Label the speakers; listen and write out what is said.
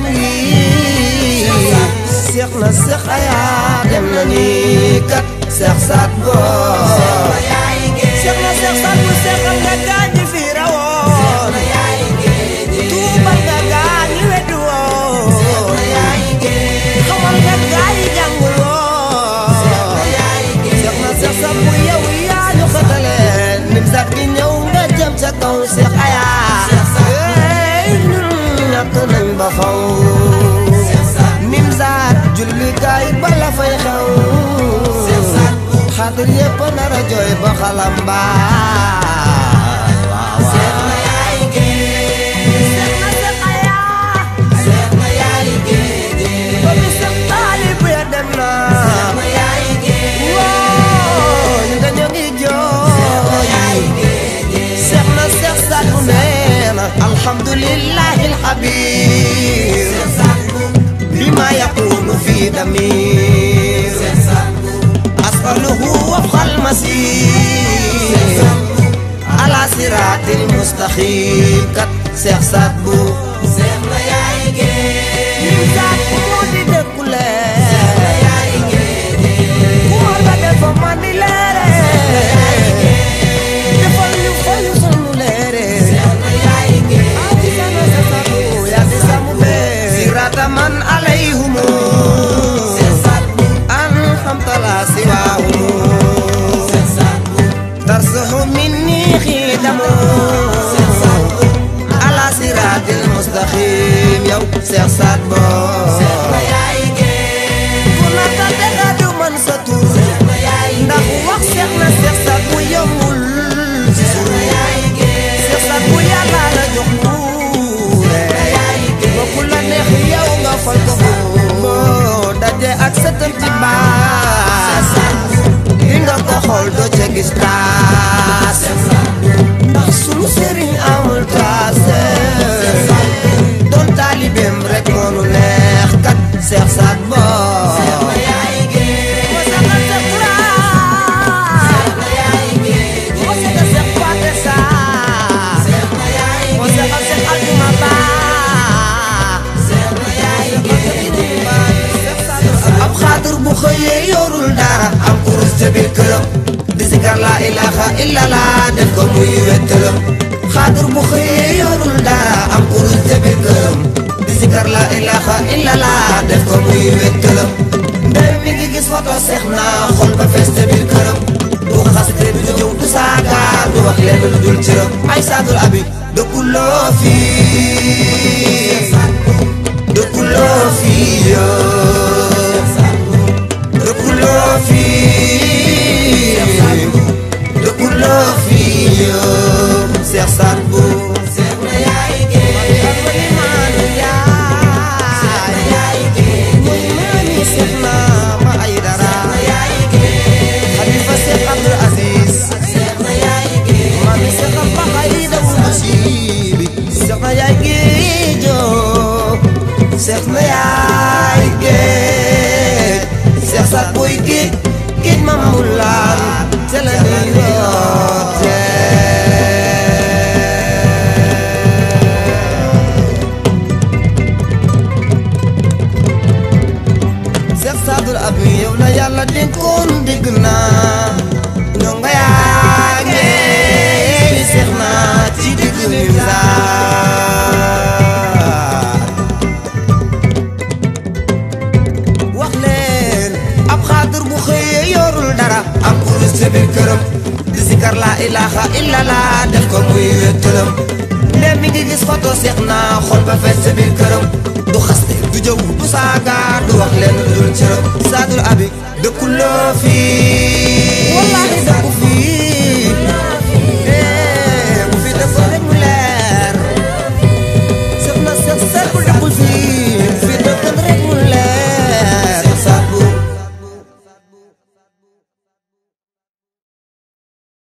Speaker 1: wi seex na seex ayaa dem na ni kat seex saat boo seex na seex saat bu seexal nga gaañi fi rawoon tuubal nga gaañi weddi woon xamal nga gaañi jàngul woon seex na seex saat bu yow yaa ñu xëtale nim sax gi ñëw nga jëm ca kaw seex ayaa ey ñun ñàkk nañ ba faw nim saat jullikaay bala fay xew xaatir yépp nar a jooy ba xalam alhamdulillahi alxabir bima yakunu fi damir أسأله وفق المسير على صراط المستقيم كت سيخ ساتبو سيخ ما يايجي سات مودي دكولة سيخ ما يايجي كوما دفا ماني ليري دفا يفا يسنو ليري سيخ ما يايجي آتي سانا ساتبو يا تسامو بي صراط من عليهم طلع سواهم ترسح مني خدم على صراط المستقيم يو سيخ سات بو كنا تدغد من ستور ndax wax seex na seex saat bu yëmul ci suur seex saat bu yàlla la jox nguure ba ku la neex yow nga fal ko boo daje ak sa tëm ci baas li nga ko xool doo ca gis taas ndax sunu sëriñ amul taase doon taalibeem rek moonu neex kat seex saat boo ab xaatir bu xëyee yorul dara am kurus ca biir këram di sikar laa ilaha illallah def ko muy wettalam xaatir bu xëyee yorul dara am kurus ca biir këram di sikar laa ilaha illallah def ko muy wettalam ndey mi ngi gis foto seex na xol ba fees ca biir këram du xas te du jëw du saaga du wax lenn lu dul cëram ay saadul abi dëkkuloo fii dëkkuloo fii yoo dëkkuloo fii dëkkuloo fii yoo Seex Saat Bu Seex na yaay géej maanu yaay muy maani Seex na ma ay dara Xalifa Seex Abdul Aziz maami Seex Abba Xayda wu musibi Seex na yaay géejoo Seex na yaay géej Seex Saat Buy géej géej ma mu laal te la ñuy woote Seex Saadul Abi yow la yàlla dénkoon dégg naa ñoo nga yaa ngi seex naa ci digg mi wax leen ab xaatir bu xëyee yorul dara am kurus ca biir këram di sikar laa ilaha illallah def ko muy wéttalam ndem mi ngi gis foto seex naa xol ba fees ca biir këram du xaste du jëw du saaga du wax leen lu dul cëram saadul abi dëkkuloo fii